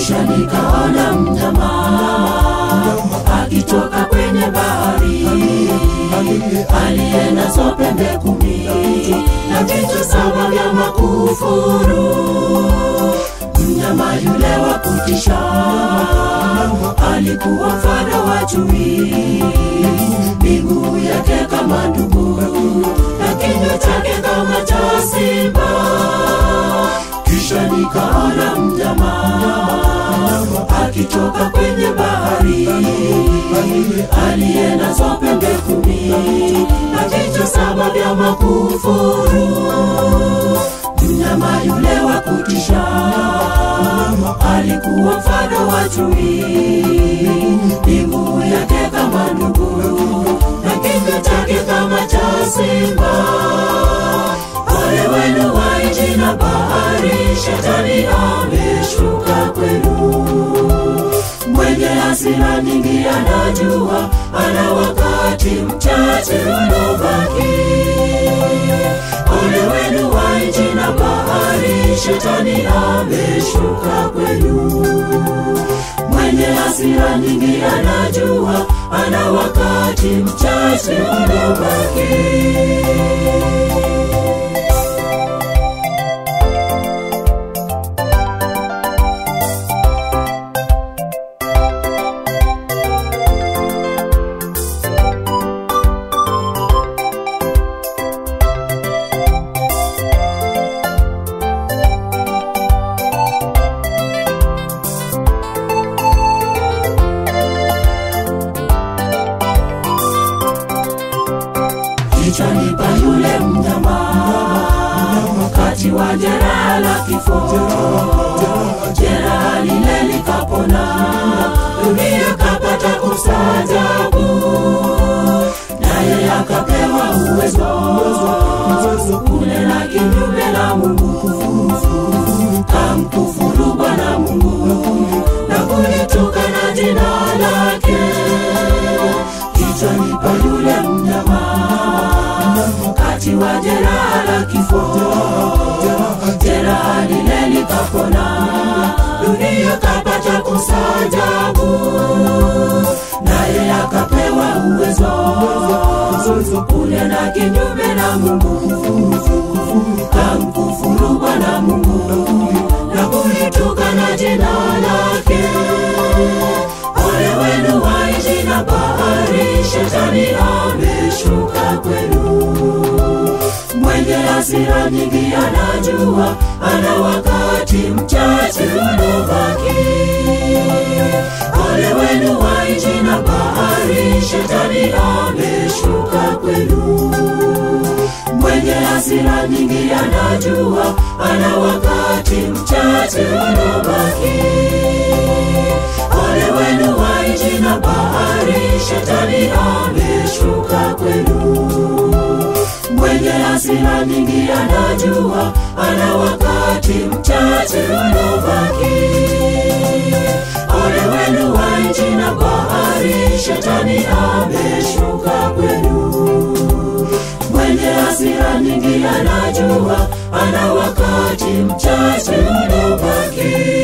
kisha nikaona mnyama akitoka kwenye bahari aliye nazo pembe kumi na vichwa saba vya makufuru mnyama yule wa kutisha alikuwa mfano wa chui miguu yake kama ndugu na kinywa chake kama cha simba kisha nikaona mnyama akitoka kwenye bahari aliye nazo pembe kumi na vichwa saba vya makufuru mnyama yule wa kutisha alikuwa mfano wa chui miguu yake kama ndugu na kinywa chake kama cha simba ole wenu wa nchi na bahari shetani ameshuka kwenu mwenye hasira nyingi anajua ana wakati mchache uliobaki ole wenu wa nchi na bahari shetani ameshuka kwenu mwenye hasira nyingi anajua ana wakati mchache uliobaki kichwani pa yule mnyama kati wa jeraha la kifo jeraha lile likapona dunia kapata kustajabu naye akapewa uwezo kunena kinyume na mungu kamkufuru bwana mungu na kulitoka na jina lake kichwani pa yule mnyama kati wa jeraha la kifo jeraha lile likapona dunia kapata kustajabu naye akapewa uwezo kunena kinyume na mungu kamkufuru bwana mungu na kulitoka na jina lake ole wenu wa nchi na bahari shetani ameshuka kwenu mwenye hasira nyingi anajua ana wakati mchache uliobaki ole wenu wa nchi na bahari shetani ameshuka kwenu mwenye hasira nyingi anajua ana wakati mchache uliobaki ole wenu wa nchi na bahari shetani ameshuka kwenu mwenye hasira nyingi anajua ana wakati mchache uliobaki ole wenu wa nchi na bahari shetani ameshuka kwenu mwenye hasira nyingi anajua ana wakati mchache uliobaki